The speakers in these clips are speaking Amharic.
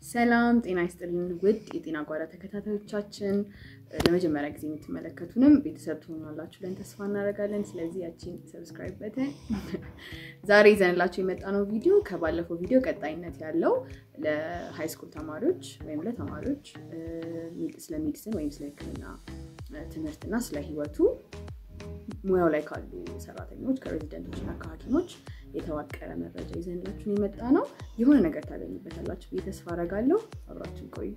ሰላም ጤና ይስጥልን ውድ የጤና ጓዳ ተከታታዮቻችን፣ ለመጀመሪያ ጊዜ የምትመለከቱንም ቤተሰብ ትሆናላችሁ ብለን ተስፋ እናደርጋለን። ስለዚህ ያቺን ሰብስክራይብ በተን ዛሬ ይዘንላችሁ የመጣነው ቪዲዮ ከባለፈው ቪዲዮ ቀጣይነት ያለው ለሃይስኩል ተማሪዎች ወይም ለተማሪዎች ስለ ሜዲሲን ወይም ስለ ሕክምና ትምህርትና ስለ ህይወቱ ሙያው ላይ ካሉ ሰራተኞች ከሬዚደንቶች እና ከሐኪሞች የተዋቀረ መረጃ ይዘንላችሁን የመጣ ነው። የሆነ ነገር ታገኙበታላችሁ ብዬ ተስፋ አደርጋለሁ። አብራችን ቆዩ።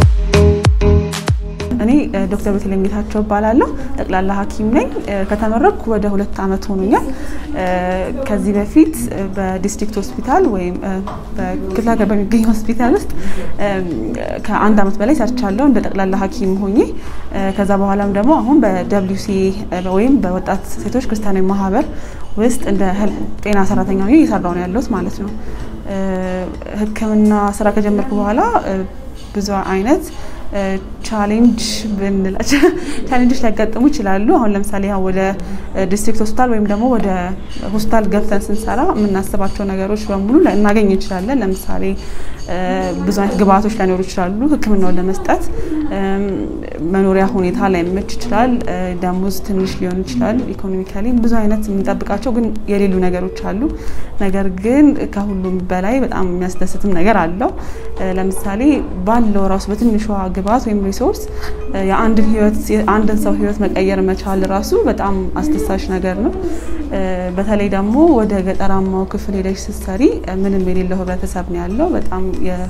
እኔ ዶክተር ቤተልሔም ጌታቸው እባላለሁ። ጠቅላላ ሐኪም ነኝ። ከተመረኩ ወደ ሁለት ዓመት ሆኖኛል። ከዚህ በፊት በዲስትሪክት ሆስፒታል ወይም በክፍለ ሀገር በሚገኝ ሆስፒታል ውስጥ ከአንድ ዓመት በላይ ሰርቻለሁ እንደ ጠቅላላ ሐኪም ሆኜ። ከዛ በኋላም ደግሞ አሁን በደብሊው ሲ ወይም በወጣት ሴቶች ክርስቲያናዊ ማህበር ውስጥ እንደ ጤና ሰራተኛ ሆኜ እየሰራሁ ነው ያለሁት ማለት ነው። ሕክምና ስራ ከጀመርኩ በኋላ ብዙ አይነት ቻሌንጅ ብንላቸው ቻሌንጆች ሊያጋጥሙ ይችላሉ። አሁን ለምሳሌ ወደ ዲስትሪክት ሆስፒታል ወይም ደግሞ ወደ ሆስፒታል ገብተን ስንሰራ የምናስባቸው ነገሮች በሙሉ እናገኝ እንችላለን። ለምሳሌ ብዙ አይነት ግብአቶች ላይኖሩ ይችላሉ። ህክምናውን ለመስጠት መኖሪያ ሁኔታ ላይመች ይችላል። ደሞዝ ትንሽ ሊሆን ይችላል። ኢኮኖሚካሊ ብዙ አይነት የምንጠብቃቸው ግን የሌሉ ነገሮች አሉ። ነገር ግን ከሁሉም በላይ በጣም የሚያስደስትም ነገር አለው። ለምሳሌ ባለው ራሱ በትንሿ ግብአት ወይም ሪሶርስ የአንድን ህይወት የአንድን ሰው ህይወት መቀየር መቻል ራሱ በጣም አስደሳች ነገር ነው። በተለይ ደግሞ ወደ ገጠራማው ክፍል ሄደሽ ስትሰሪ ምንም የሌለው ህብረተሰብ ነው ያለው። በጣም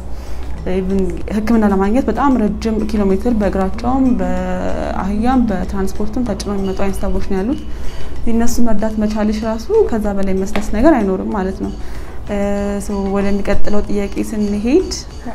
ህክምና ለማግኘት በጣም ረጅም ኪሎ ሜትር በእግራቸውም በአህያም በትራንስፖርትም ተጭኖ የሚመጡ አይነት ሰዎች ነው ያሉት። እነሱ መርዳት መቻልሽ ራሱ ከዛ በላይ መስደስ ነገር አይኖርም ማለት ነው። ወደሚቀጥለው ጥያቄ ስንሄድ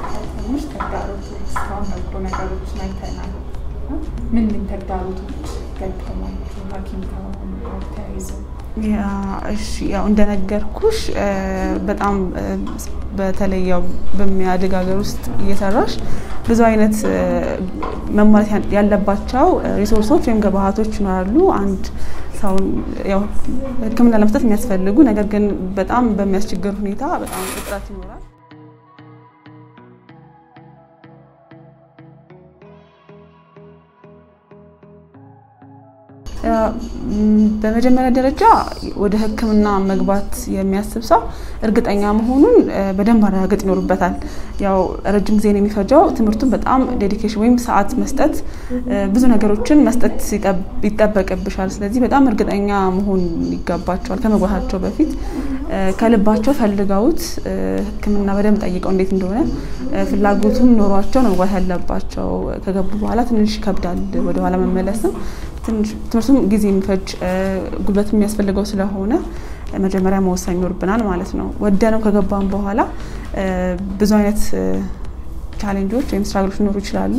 ምን ምን ተግዳሮቶች ገጠሟችሁ ሐኪም ከመሆኑ ጋር ተያይዘው? እሺ ያው እንደነገርኩሽ በጣም በተለይ ያው በሚያድግ ሀገር ውስጥ እየሰራሽ ብዙ አይነት መሟላት ያለባቸው ሪሶርሶች ወይም ግብአቶች ይኖራሉ። አንድ ሰውን ያው ሕክምና ለመስጠት የሚያስፈልጉ ነገር ግን በጣም በሚያስቸግር ሁኔታ በጣም እጥረት ይኖራል። በመጀመሪያ ደረጃ ወደ ህክምና መግባት የሚያስብ ሰው እርግጠኛ መሆኑን በደንብ ማረጋገጥ ይኖርበታል። ያው ረጅም ጊዜ ነው የሚፈጀው። ትምህርቱን በጣም ዴዲኬሽን ወይም ሰዓት መስጠት፣ ብዙ ነገሮችን መስጠት ይጠበቅብሻል። ስለዚህ በጣም እርግጠኛ መሆን ይገባቸዋል ከመግባታቸው በፊት ከልባቸው ፈልገውት ህክምና በደንብ ጠይቀው እንዴት እንደሆነ ፍላጎቱም ኖሯቸው ነው መግባት ያለባቸው። ከገቡ በኋላ ትንሽ ይከብዳል ወደኋላ መመለስም ትምህርቱም ጊዜ የሚፈጅ ጉልበት የሚያስፈልገው ስለሆነ መጀመሪያ መወሰን ይኖርብናል ማለት ነው። ወደነው ከገባን በኋላ ብዙ አይነት ቻሌንጆች ወይም ስትራግሎች ሊኖሩ ይችላሉ።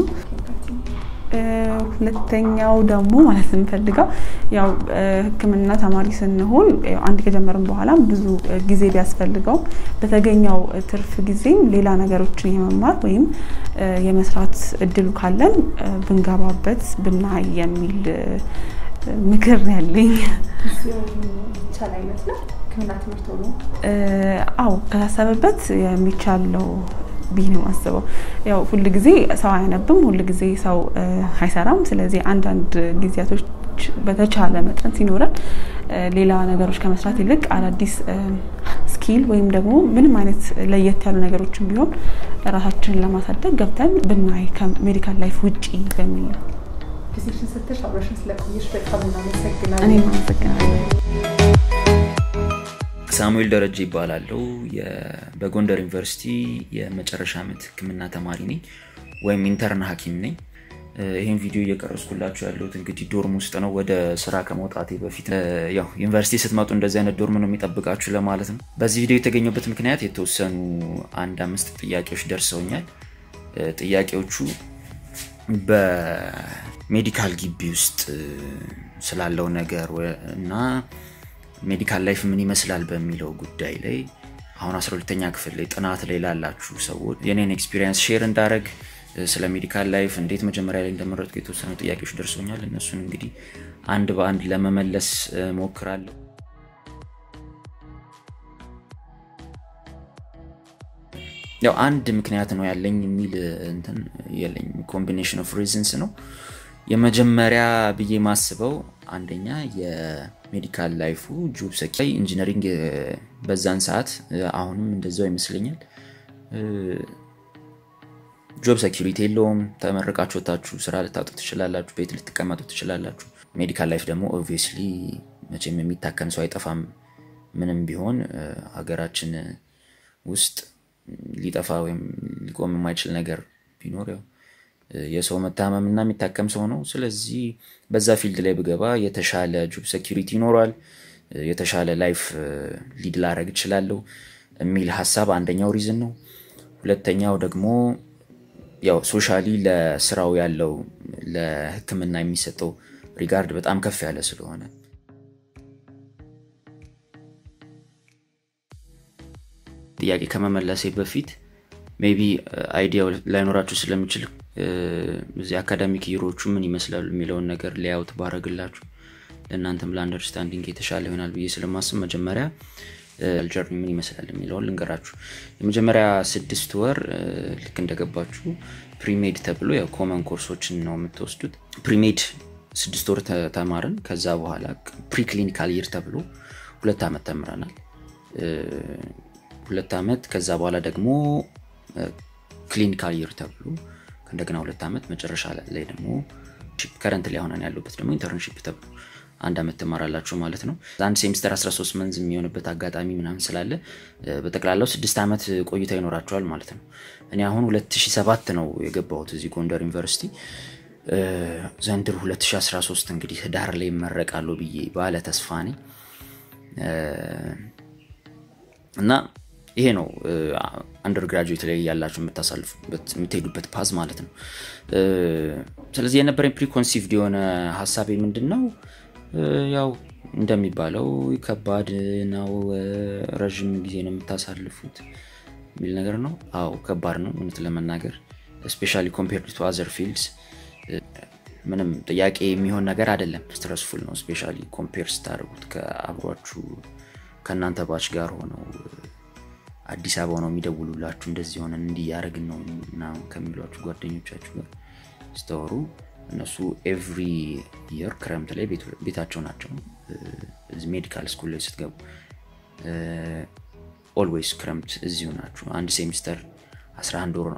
ሁለተኛው ደግሞ ማለት የምፈልገው ያው ህክምና ተማሪ ስንሆን አንድ ከጀመርን በኋላ ብዙ ጊዜ ቢያስፈልገው በተገኘው ትርፍ ጊዜም ሌላ ነገሮችን የመማር ወይም የመስራት እድሉ ካለን ብንገባበት ብናይ የሚል ምክር ነው ያለኝ። ይቻል አይመስልም? ህክምና ትምህርት ሆኖ አዎ ከታሰበበት የሚቻለው ብዬ ነው የማስበው። ያው ሁል ጊዜ ሰው አያነብም፣ ሁል ጊዜ ሰው አይሰራም። ስለዚህ አንዳንድ ጊዜያቶች በተቻለ መጠን ሲኖረን ሌላ ነገሮች ከመስራት ይልቅ አዳዲስ ስኪል ወይም ደግሞ ምንም አይነት ለየት ያሉ ነገሮችን ቢሆን ራሳችንን ለማሳደግ ገብተን ብናይ ከሜዲካል ላይፍ ውጪ በሚል ነው። ጊዜሽን ሰጥተሽ አብረሽን ስለቆየሽ በጣም እናመሰግናለን። እኔም አመሰግናለሁ። ሳሙኤል ደረጀ ይባላለው። በጎንደር ዩኒቨርሲቲ የመጨረሻ ዓመት ህክምና ተማሪ ነኝ ወይም ኢንተርን ሐኪም ነኝ። ይህን ቪዲዮ እየቀረስኩላችሁ ያለሁት እንግዲህ ዶርም ውስጥ ነው። ወደ ስራ ከመውጣቴ በፊት ያው ዩኒቨርሲቲ ስትመጡ እንደዚህ አይነት ዶርም ነው የሚጠብቃችሁ ለማለት ነው። በዚህ ቪዲዮ የተገኘበት ምክንያት የተወሰኑ አንድ አምስት ጥያቄዎች ደርሰውኛል። ጥያቄዎቹ በሜዲካል ግቢ ውስጥ ስላለው ነገር እና ሜዲካል ላይፍ ምን ይመስላል በሚለው ጉዳይ ላይ አሁን 12ተኛ ክፍል ላይ ጥናት ላይ ላላችሁ ሰዎች የኔን ኤክስፒሪየንስ ሼር እንዳደረግ ስለ ሜዲካል ላይፍ እንዴት መጀመሪያ ላይ እንደመረጥኩ የተወሰኑ ጥያቄዎች ደርሶኛል። እነሱን እንግዲህ አንድ በአንድ ለመመለስ ሞክራለሁ። ያው አንድ ምክንያት ነው ያለኝ የሚል እንትን የለኝ ኮምቢኔሽን ኦፍ ሪዝንስ ነው የመጀመሪያ ብዬ ማስበው አንደኛ የሜዲካል ላይፉ ጆብ ሰኪ ኢንጂነሪንግ በዛን ሰዓት አሁንም እንደዛው ይመስለኛል ጆብ ሴኪሪቲ የለውም ተመርቃችሁ ወታችሁ ስራ ልታጡ ትችላላችሁ ቤት ልትቀመጡ ትችላላችሁ ሜዲካል ላይፍ ደግሞ ኦብቪየስሊ መቼም የሚታከም ሰው አይጠፋም ምንም ቢሆን ሀገራችን ውስጥ ሊጠፋ ወይም ሊቆም የማይችል ነገር ቢኖር ያው የሰው መታመም እና የሚታከም ሰው ነው ስለዚህ በዛ ፊልድ ላይ ብገባ የተሻለ ጆብ ሴኪሪቲ ይኖሯል የተሻለ ላይፍ ሊድ ላረግ እችላለሁ የሚል ሀሳብ አንደኛው ሪዝን ነው ሁለተኛው ደግሞ ያው ሶሻሊ ለስራው ያለው ለህክምና የሚሰጠው ሪጋርድ በጣም ከፍ ያለ ስለሆነ ጥያቄ ከመመለሴ በፊት ሜቢ አይዲያው ላይኖራችሁ ስለሚችል እዚህ አካዳሚክ ይሮቹ ምን ይመስላሉ የሚለውን ነገር ሊያውት ባረግላችሁ ለእናንተም ለአንደርስታንዲንግ የተሻለ ይሆናል ብዬ ስለማስብ መጀመሪያ ጀርኒ ምን ይመስላል የሚለውን ልንገራችሁ የመጀመሪያ ስድስት ወር ልክ እንደገባችሁ ፕሪሜድ ተብሎ የኮመን ኮርሶችን ነው የምትወስዱት ፕሪሜድ ስድስት ወር ተማርን ከዛ በኋላ ፕሪክሊኒካል ይር ተብሎ ሁለት ዓመት ተምረናል ሁለት ዓመት ከዛ በኋላ ደግሞ ክሊኒካል ይር ተብሎ ከእንደገና ሁለት ዓመት መጨረሻ ላይ ደግሞ ከረንት ላይ ሆነን ያለበት ደግሞ ኢንተርንሽፕ ተብሎ አንድ ዓመት ትማራላችሁ ማለት ነው አንድ ሴሚስተር 13 መንዝ የሚሆንበት አጋጣሚ ምናምን ስላለ በጠቅላላው ስድስት ዓመት ቆይታ ይኖራቸዋል ማለት ነው እኔ አሁን 2007 ነው የገባሁት እዚህ ጎንደር ዩኒቨርሲቲ ዘንድሮ 2013 እንግዲህ ህዳር ላይ ይመረቃሉ ብዬ ባለ ተስፋ ነኝ እና ይሄ ነው አንደር ግራጁዌት ላይ ያላችሁ የምታሳልፉበት የምትሄዱበት ፓዝ ማለት ነው ስለዚህ የነበረኝ ፕሪኮንሲቭድ የሆነ ሀሳቤ ምንድን ነው ያው እንደሚባለው ከባድ ነው ረዥም ጊዜ ነው የምታሳልፉት የሚል ነገር ነው አዎ ከባድ ነው እውነት ለመናገር ስፔሻሊ ኮምፔርድ ቱ አዘር ፊልድስ ምንም ጥያቄ የሚሆን ነገር አይደለም ስትረስፉል ነው ስፔሻሊ ኮምፔር ስታደርጉት ከአብሯችሁ ከእናንተ ባች ጋር ሆነው አዲስ አበባ ነው የሚደውሉላችሁ እንደዚህ ሆነን እንዲያደረግን ነው ምናምን ከሚሏችሁ ጓደኞቻችሁ ጋር ስተወሩ እነሱ ኤቭሪ የር ክረምት ላይ ቤታቸው ናቸው ሜዲካል ስኩል ላይ ስትገቡ ኦልዌይስ ክረምት እዚሁ ናችሁ አንድ ሴሚስተር 11 ወር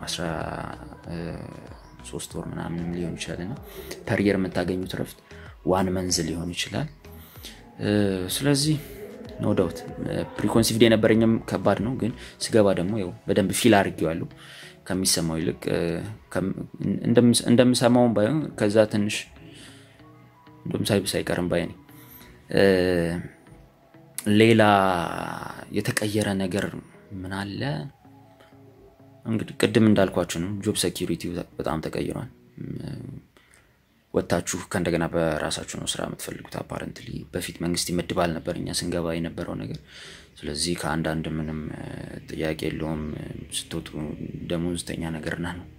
13 ወር ምናምን ሊሆን ይችላል እና ፐርየር የምታገኙት ረፍት ዋን መንዝ ሊሆን ይችላል ስለዚህ ኖ ዳውት ፕሪኮንሲቭድ የነበረኝም ከባድ ነው ግን ስገባ ደግሞ ው በደንብ ፊል አድርጌዋለሁ ከሚሰማው ይልቅ እንደምሰማውን ባይሆን ከዛ ትንሽ እንደም ሳይብስ አይቀርም ባይ ሌላ የተቀየረ ነገር ምን አለ እንግዲህ ቅድም እንዳልኳችሁ ነው ጆብ ሴኪሪቲ በጣም ተቀይሯል ወጥታችሁ ከእንደገና በራሳችሁ ነው ስራ የምትፈልጉት አፓረንትሊ በፊት መንግስት ይመድባል ነበር እኛ ስንገባ የነበረው ነገር ስለዚህ ከአንዳንድ ምንም ጥያቄ የለውም ስትወጡ ደሞዝተኛ ነገርና ነው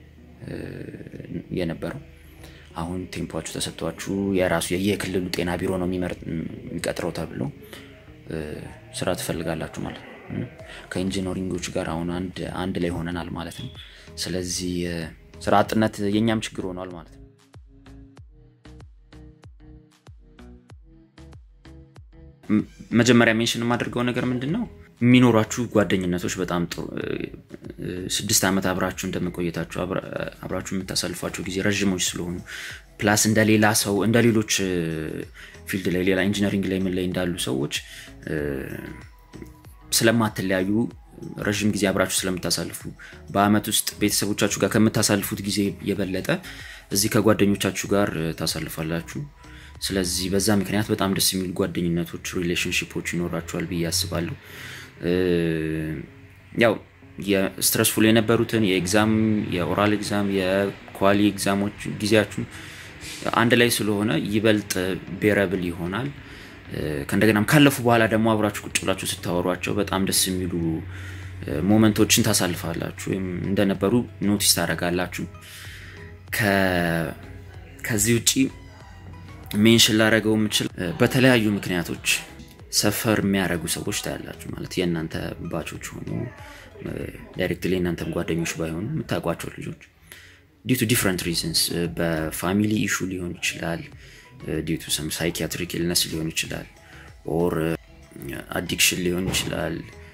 የነበረው አሁን ቴምፖችሁ ተሰጥቷችሁ የራሱ የየክልሉ ጤና ቢሮ ነው የሚቀጥረው ተብሎ ስራ ትፈልጋላችሁ ማለት ነው ከኢንጂነሪንጎች ጋር አሁን አንድ ላይ ሆነናል ማለት ነው ስለዚህ ስራ አጥነት የእኛም ችግር ሆኗል ማለት ነው መጀመሪያ ሜንሽን የማደርገው ነገር ምንድን ነው የሚኖሯችሁ ጓደኝነቶች በጣም ጥሩ ስድስት ዓመት አብራችሁ እንደመቆየታችሁ አብራችሁ የምታሳልፏቸው ጊዜ ረዥሞች ስለሆኑ ፕላስ እንደ ሌላ ሰው እንደ ሌሎች ፊልድ ላይ ሌላ ኢንጂነሪንግ ላይ ምን ላይ እንዳሉ ሰዎች ስለማትለያዩ ረዥም ጊዜ አብራችሁ ስለምታሳልፉ በአመት ውስጥ ቤተሰቦቻችሁ ጋር ከምታሳልፉት ጊዜ የበለጠ እዚህ ከጓደኞቻችሁ ጋር ታሳልፋላችሁ ስለዚህ በዛ ምክንያት በጣም ደስ የሚሉ ጓደኝነቶች ሪሌሽንሽፖች ይኖራቸዋል ብዬ አስባለሁ ያው የስትረስፉል የነበሩትን የኤግዛም የኦራል ኤግዛም የኳሊ ኤግዛሞች ጊዜያችሁ አንድ ላይ ስለሆነ ይበልጥ ቤረብል ይሆናል ከእንደገናም ካለፉ በኋላ ደግሞ አብራችሁ ቁጭ ብላችሁ ስታወሯቸው በጣም ደስ የሚሉ ሞመንቶችን ታሳልፋላችሁ ወይም እንደነበሩ ኖቲስ ታደረጋላችሁ ከዚህ ውጭ ሜንሽን ላደረገው የምችል በተለያዩ ምክንያቶች ሰፈር የሚያደረጉ ሰዎች ታያላችሁ ማለት የእናንተ ባቾች ሆኑ ዳይሬክትሊ እናንተም ጓደኞች ባይሆኑ የምታውቋቸው ልጆች ዲዩ ቱ ዲፍረንት ሪዝንስ በፋሚሊ ኢሹ ሊሆን ይችላል፣ ዲዩ ቱ ሰም ሳይኪያትሪክ ኢልነስ ሊሆን ይችላል፣ ኦር አዲክሽን ሊሆን ይችላል።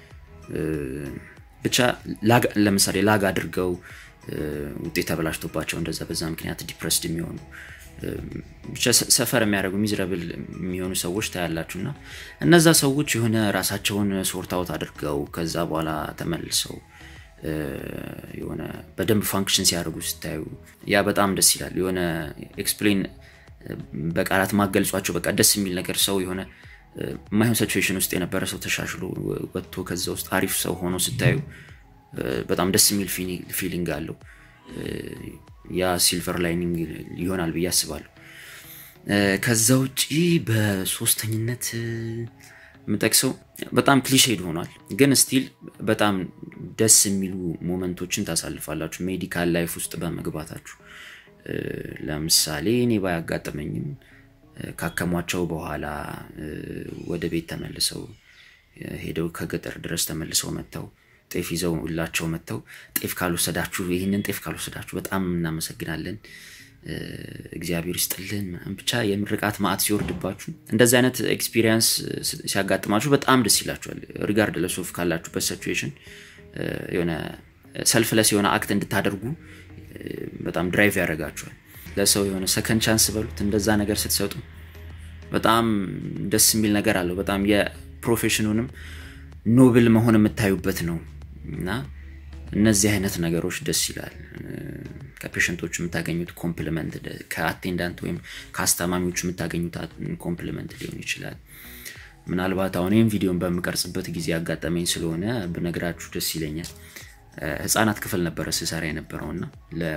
ብቻ ለምሳሌ ላግ አድርገው ውጤት ተበላሽቶባቸው እንደዛ በዛ ምክንያት ዲፕረስድ የሚሆኑ ብቻ ሰፈር የሚያደርጉ ሚዝረብል የሚሆኑ ሰዎች ታያላችሁ እና እነዛ ሰዎች የሆነ ራሳቸውን ሶርት አውት አድርገው ከዛ በኋላ ተመልሰው የሆነ በደንብ ፋንክሽን ሲያደርጉ ስታዩ ያ በጣም ደስ ይላል። የሆነ ኤክስፕሌን በቃላት ማገልጿቸው በቃ ደስ የሚል ነገር ሰው የሆነ የማይሆን ሲቹዌሽን ውስጥ የነበረ ሰው ተሻሽሎ ወጥቶ ከዛ ውስጥ አሪፍ ሰው ሆኖ ስታዩ በጣም ደስ የሚል ፊሊንግ አለው። ያ ሲልቨር ላይኒንግ ይሆናል ብዬ አስባለሁ። ከዛ ውጭ በሶስተኝነት የምጠቅሰው በጣም ክሊሼድ ሆኗል፣ ግን ስቲል በጣም ደስ የሚሉ ሞመንቶችን ታሳልፋላችሁ ሜዲካል ላይፍ ውስጥ በመግባታችሁ። ለምሳሌ እኔ ባያጋጠመኝም ካከሟቸው በኋላ ወደ ቤት ተመልሰው ሄደው ከገጠር ድረስ ተመልሰው መጥተው ጤፍ ይዘው ላቸው መጥተው ጤፍ ካልወሰዳችሁ ይህንን ጤፍ ካልወሰዳችሁ በጣም እናመሰግናለን እግዚአብሔር ይስጥልን ብቻ የምርቃት ማዕት ሲወርድባችሁ እንደዚህ አይነት ኤክስፒሪየንስ ሲያጋጥማችሁ በጣም ደስ ይላችኋል። ሪጋርድ ለሶፍ ካላችሁበት ሲቹዌሽን የሆነ ሰልፍለስ የሆነ አክት እንድታደርጉ በጣም ድራይቭ ያደርጋችኋል። ለሰው የሆነ ሰከንድ ቻንስ በሉት እንደዛ ነገር ስትሰጡ በጣም ደስ የሚል ነገር አለው። በጣም የፕሮፌሽኑንም ኖብል መሆን የምታዩበት ነው እና እነዚህ አይነት ነገሮች ደስ ይላል። ከፔሽንቶቹ የምታገኙት ኮምፕሊመንት፣ ከአቴንዳንት ወይም ከአስታማሚዎቹ የምታገኙት ኮምፕሊመንት ሊሆን ይችላል። ምናልባት አሁን ይህም ቪዲዮን በምቀርጽበት ጊዜ ያጋጠመኝ ስለሆነ ብነግራችሁ ደስ ይለኛል። ህፃናት ክፍል ነበረ ስሰራ የነበረው እና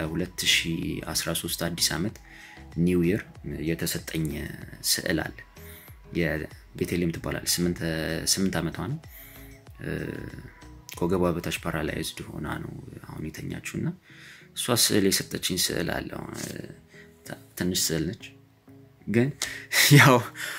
ለ2013 አዲስ ዓመት ኒው ይር የተሰጠኝ ስዕል አለ። የቤተልሔም ትባላል ስምንት ዓመቷ ነው። ከወገቧ በታች ፓራላይዝድ ሆና ነው አሁን የተኛችው እና እሷ ስዕል የሰጠችኝ ስዕል አለ። ትንሽ ስዕል ነች፣ ግን ያው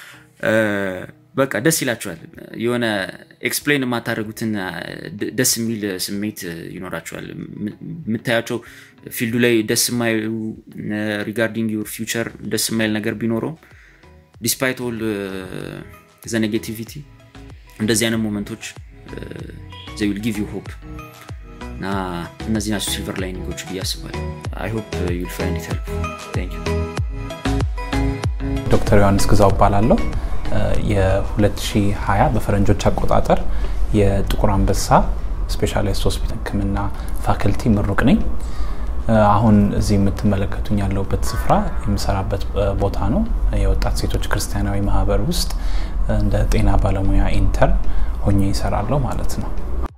በቃ ደስ ይላችኋል። የሆነ ኤክስፕሌን የማታደርጉትን ደስ የሚል ስሜት ይኖራችኋል። የምታያቸው ፊልዱ ላይ ደስ የማይሉ ሪጋርዲንግ ዩር ፊውቸር ደስ የማይል ነገር ቢኖረውም ዲስፓይት ኦል ዘ ኔጌቲቪቲ እንደዚህ አይነት ሞመንቶች ዘ ዊል ጊቭ ዩ ሆፕ እና እነዚህ ናቸው ሲልቨር ላይኒንጎች ብዬ አስባለሁ። አይ ሆፕ ዩል ፋይንድ ኢት ሄልፕ። ታንክ ዩ። ዶክተር ዮሐንስ ግዛው እባላለሁ። የ2020 በፈረንጆች አቆጣጠር የጥቁር አንበሳ ስፔሻላይዝድ ሆስፒታል ሕክምና ፋክልቲ ምሩቅ ነኝ። አሁን እዚህ የምትመለከቱኝ ያለሁበት ስፍራ የምሰራበት ቦታ ነው። የወጣት ሴቶች ክርስቲያናዊ ማህበር ውስጥ እንደ ጤና ባለሙያ ኢንተርን ሆኜ ይሰራለሁ ማለት ነው።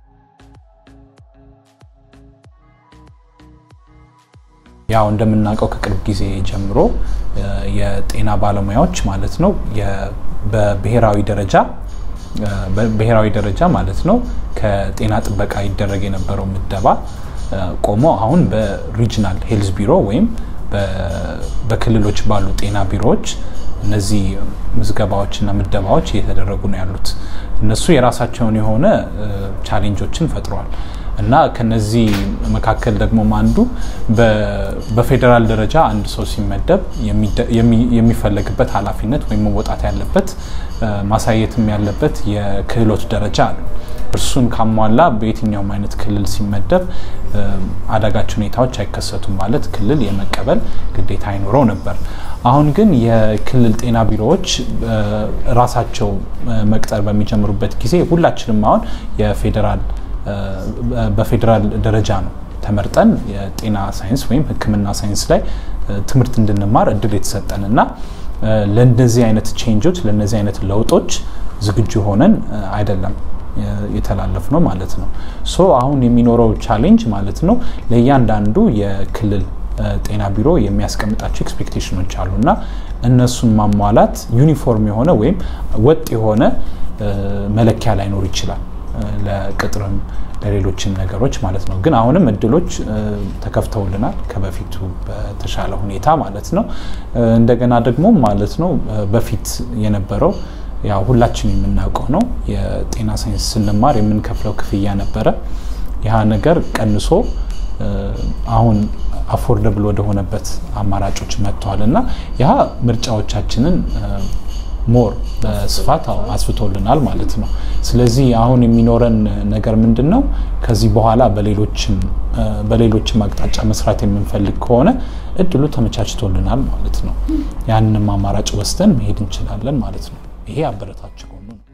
ያው እንደምናውቀው ከቅርብ ጊዜ ጀምሮ የጤና ባለሙያዎች ማለት ነው በብሔራዊ ደረጃ በብሔራዊ ደረጃ ማለት ነው ከጤና ጥበቃ ይደረግ የነበረው ምደባ ቆሞ አሁን በሪጅናል ሄልዝ ቢሮ ወይም በክልሎች ባሉ ጤና ቢሮዎች እነዚህ ምዝገባዎችና ምደባዎች እየተደረጉ ነው ያሉት። እነሱ የራሳቸውን የሆነ ቻሌንጆችን ፈጥረዋል እና ከነዚህ መካከል ደግሞ አንዱ በፌዴራል ደረጃ አንድ ሰው ሲመደብ የሚፈለግበት ኃላፊነት ወይም መወጣት ያለበት ማሳየትም ያለበት የክህሎት ደረጃ አለ። እርሱን ካሟላ በየትኛውም አይነት ክልል ሲመደብ አዳጋች ሁኔታዎች አይከሰቱም ማለት ክልል የመቀበል ግዴታ አይኖረው ነበር። አሁን ግን የክልል ጤና ቢሮዎች ራሳቸው መቅጠር በሚጀምሩበት ጊዜ ሁላችንም አሁን የፌዴራል በፌዴራል ደረጃ ነው ተመርጠን የጤና ሳይንስ ወይም ሕክምና ሳይንስ ላይ ትምህርት እንድንማር እድል የተሰጠን እና ለእነዚህ አይነት ቼንጆች ለእነዚህ አይነት ለውጦች ዝግጁ ሆነን አይደለም የተላለፍ ነው ማለት ነው። ሶ አሁን የሚኖረው ቻሌንጅ ማለት ነው ለእያንዳንዱ የክልል ጤና ቢሮ የሚያስቀምጣቸው ኤክስፔክቴሽኖች አሉ እና እነሱን ማሟላት ዩኒፎርም የሆነ ወይም ወጥ የሆነ መለኪያ ላይኖር ይችላል ለቅጥርም ለሌሎችም ነገሮች ማለት ነው። ግን አሁንም እድሎች ተከፍተውልናል ከበፊቱ በተሻለ ሁኔታ ማለት ነው። እንደገና ደግሞ ማለት ነው በፊት የነበረው ያው ሁላችን የምናውቀው ነው። የጤና ሳይንስ ስንማር የምንከፍለው ክፍያ ነበረ። ያ ነገር ቀንሶ አሁን አፎርደብል ወደሆነበት አማራጮች መጥተዋል እና ያ ምርጫዎቻችንን ሞር በስፋት አስፍቶልናል ማለት ነው። ስለዚህ አሁን የሚኖረን ነገር ምንድን ነው? ከዚህ በኋላ በሌሎችም አቅጣጫ መስራት የምንፈልግ ከሆነ እድሉ ተመቻችቶልናል ማለት ነው። ያንንም አማራጭ ወስደን መሄድ እንችላለን ማለት ነው። ይሄ አበረታች ጎኑ ነው።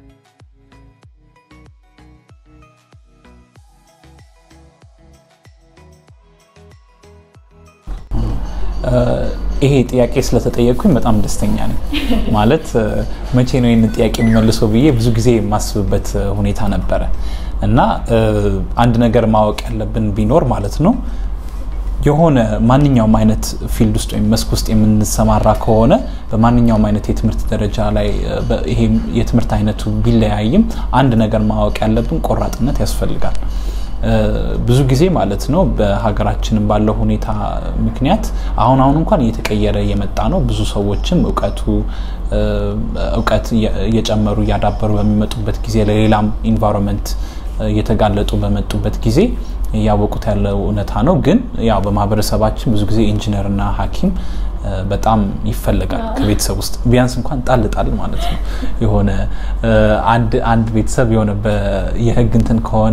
ይሄ ጥያቄ ስለተጠየቅኩኝ በጣም ደስተኛ ነኝ። ማለት መቼ ነው ይህንን ጥያቄ የሚመልሰው ብዬ ብዙ ጊዜ የማስብበት ሁኔታ ነበረ እና አንድ ነገር ማወቅ ያለብን ቢኖር ማለት ነው የሆነ ማንኛውም አይነት ፊልድ ውስጥ ወይም መስክ ውስጥ የምንሰማራ ከሆነ በማንኛውም አይነት የትምህርት ደረጃ ላይ ይሄ የትምህርት አይነቱ ቢለያይም አንድ ነገር ማወቅ ያለብን ቆራጥነት ያስፈልጋል። ብዙ ጊዜ ማለት ነው በሀገራችንም ባለው ሁኔታ ምክንያት አሁን አሁን እንኳን እየተቀየረ እየመጣ ነው። ብዙ ሰዎችም እውቀቱ እውቀት እየጨመሩ እያዳበሩ በሚመጡበት ጊዜ ለሌላም ኢንቫይሮንመንት እየተጋለጡ በመጡበት ጊዜ እያወቁት ያለው እውነታ ነው። ግን ያው በማህበረሰባችን ብዙ ጊዜ ኢንጂነርና ሐኪም በጣም ይፈለጋል ከቤተሰብ ውስጥ ቢያንስ እንኳን ጣል ጣል ማለት ነው። የሆነ አንድ ቤተሰብ የሆነ የህግ እንትን ከሆነ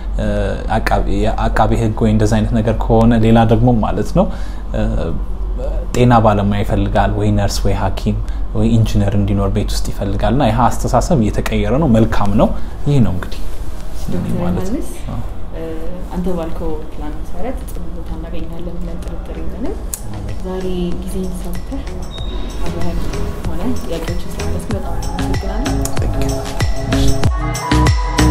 አቃቤ ህግ ወይ እንደዚ አይነት ነገር ከሆነ ሌላ ደግሞ ማለት ነው ጤና ባለሙያ ይፈልጋል ወይ ነርስ ወይ ሐኪም ወይ ኢንጂነር እንዲኖር ቤት ውስጥ ይፈልጋል እና ይህ አስተሳሰብ እየተቀየረ ነው። መልካም ነው። ይህ ነው እንግዲህ ዶክተር ዮሐንስ አንተ ባልከው ፕላን መሰረት ጥሩ ቦታ እናገኛለን ብለን ጥርጥር የለንም። ዛሬ ጊዜን ሰውተህ አብረን ሆነ ጥያቄዎችን ስለመለስክ በጣም አመሰግናለሁ።